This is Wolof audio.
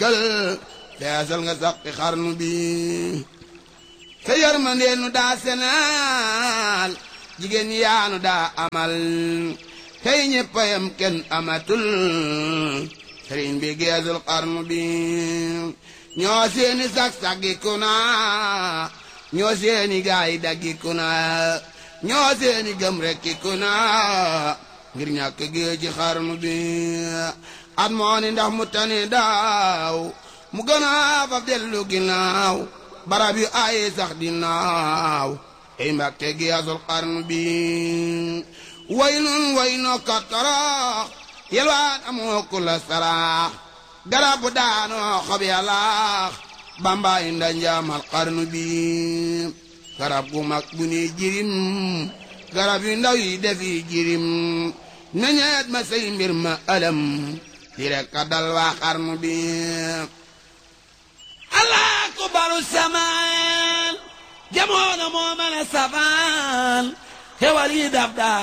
dikkal feesal nga saqi xarnu bi sa yërmandee nu daa senaal jigéen yaanu daa amal tey ñëppayam kenn amatul sëriñ bi geesul xarnu bi ñoo seeni sag-saggiku na ñoo seeni gaay daggiku na ñoo seeni gëm rekkiku na ngir ñàkk géej ci xarnu bi at moo ni ndax mu tane daaw mu gën a faf dellu ginnaaw barab yu ay sax di naaw ey mbàkke geesul xarnu bi way nun way no kattarax yelwaan amoo ku la saraax garab bu daanoo xob yàllaax bambaay nda njaamal xarnu bi garab gu mag bu ne jirim garab yu ndaw yi defi jirim meñeet ma say mbir ma alam di rek ka dal waa xarnu bi allah ku baru samaan jamono moo mën a sabaan xewal yi dab daa